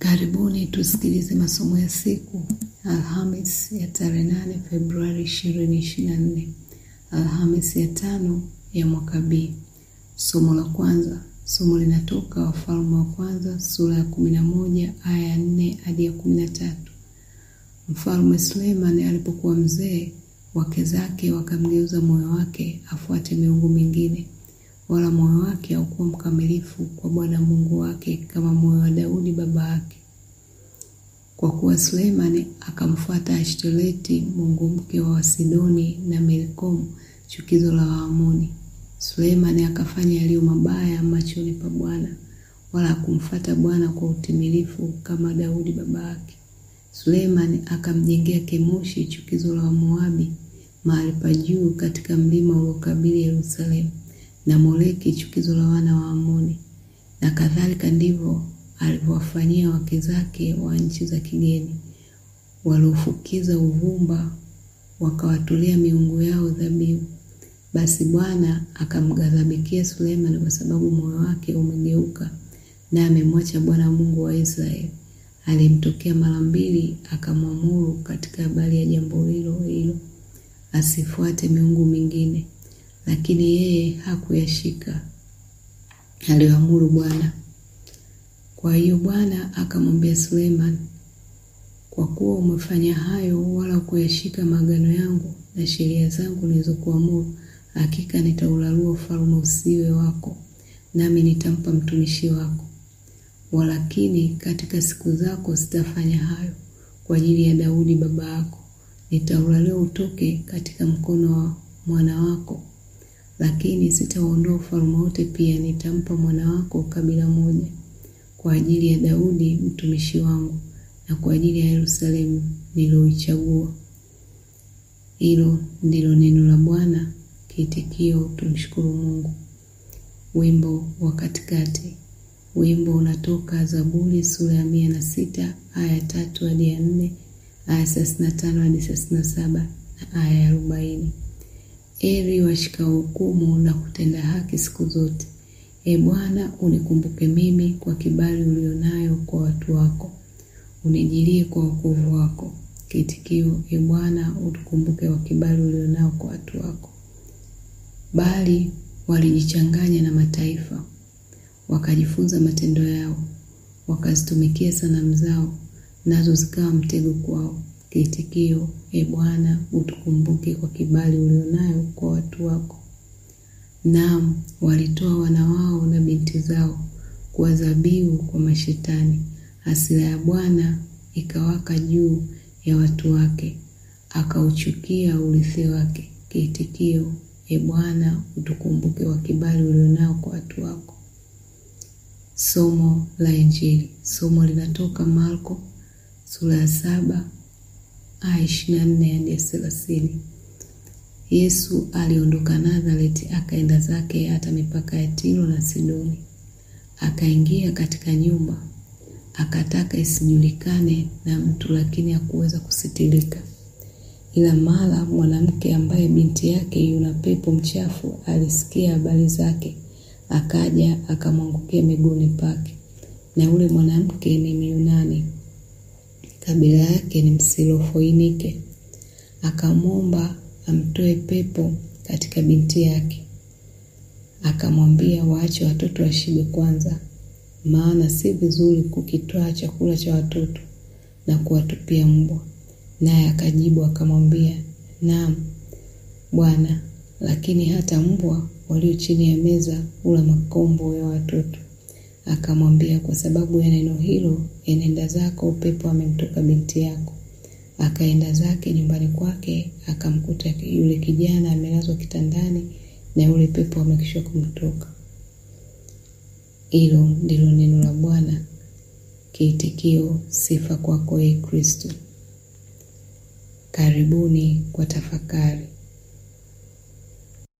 Karibuni tusikilize masomo ya siku Alhamis ya tarehe nane Februari ishirini ishirini na nne Alhamis ya tano ya mwaka B. Somo la kwanza, somo linatoka Wafalme wa Kwanza sura ya kumi na moja aya ya nne hadi ya kumi na tatu. Mfalme Suleimani alipokuwa mzee, wake zake wakamgeuza moyo wake afuate miungu mingine, wala moyo wake haukuwa mkamilifu kwa Bwana Mungu wake kama moyo wa Daudi baba yake. Kwa kuwa Suleimani akamfuata Ashtoreti mungu mke wa Wasidoni na Milkomu chukizo la Waamoni. Suleimani akafanya yaliyo mabaya machoni pa Bwana, wala hakumfuata Bwana kwa utimilifu kama Daudi baba yake. Suleimani akamjengea Kemoshi chukizo la Wamoabi mahali pa juu katika mlima uliokabili Yerusalemu, na Moleki chukizo la wana wa Amoni. Na kadhalika ndivyo alivyowafanyia wake zake wa nchi za kigeni, waliofukiza uvumba wakawatolea miungu yao dhabihu. Basi Bwana akamghadhabikia Suleimani kwa sababu moyo wake umegeuka, na amemwacha Bwana Mungu wa Israeli. Alimtokea mara mbili, akamwamuru katika habari ya jambo hilo hilo asifuate miungu mingine, lakini yeye hakuyashika aliyoamuru Bwana. Kwa hiyo Bwana akamwambia Suleimani, kwa kuwa umefanya hayo wala kuyashika maagano yangu na sheria zangu nilizokuamuru, hakika nitaularua ufalme usiwe wako, nami nitampa mtumishi wako. Walakini katika siku zako sitafanya hayo kwa ajili ya Daudi baba yako, nitaulalia utoke katika mkono wa mwana wako, lakini sitauondoa ufalme wote, pia nitampa mwana wako kabila moja kwa ajili ya Daudi mtumishi wangu na kwa ajili ya Yerusalemu niloichagua. Hilo ndilo neno la Bwana. Kiitikio, tumshukuru Mungu. Wimbo wa katikati. Wimbo unatoka Zaburi sura ya mia na sita aya tatu hadi ya nne aya thelathini na tano hadi thelathini na saba na aya ya arobaini. Heri washikao hukumu na kutenda haki siku zote. E Bwana, unikumbuke mimi kwa kibali ulionayo kwa watu wako, unijilie kwa wokovu wako. Kiitikio: E Bwana, utukumbuke kwa kibali ulionao kwa watu wako. Bali walijichanganya na mataifa, wakajifunza matendo yao, wakazitumikia sanamu zao, nazo zikawa mtego kwao. Kiitikio: E Bwana, utukumbuke kwa kibali ulionayo kwa watu wako. Naam, walitoa wana wao na binti zao kuwa dhabihu kwa mashetani. Hasira ya Bwana ikawaka juu ya watu wake, akauchukia urithi wake. Kiitikio: E Bwana, utukumbuke kwa kibali ulionao kwa watu wako. Somo la Injili. Somo linatoka Marko sura ya saba aya ishirini na nne hadi thelathini. Yesu aliondoka Nazareti akaenda zake hata mipaka ya Tiro na Sidoni. Akaingia katika nyumba, akataka isijulikane na mtu, lakini hakuweza kusitirika. Ila mara mwanamke ambaye binti yake yuna pepo mchafu alisikia habari zake, akaja akamwangukia miguuni pake. Na yule mwanamke ni Myunani, kabila yake ni Msilofoinike. Akamwomba amtoe pepo katika binti yake. Akamwambia waache watoto washibe kwanza, maana si vizuri kukitwaa chakula cha watoto na kuwatupia mbwa. Naye akajibu akamwambia, naam Bwana, lakini hata mbwa walio chini ya meza hula makombo ya watoto. Akamwambia, kwa sababu ya neno hilo, enenda zako, pepo amemtoka binti yako. Akaenda zake nyumbani kwake, akamkuta yule kijana amelazwa kitandani na yule pepo amekwisha kumtoka. Hilo ndilo neno la Bwana. Kiitikio: sifa kwako, ee Kristo. Karibuni kwa tafakari.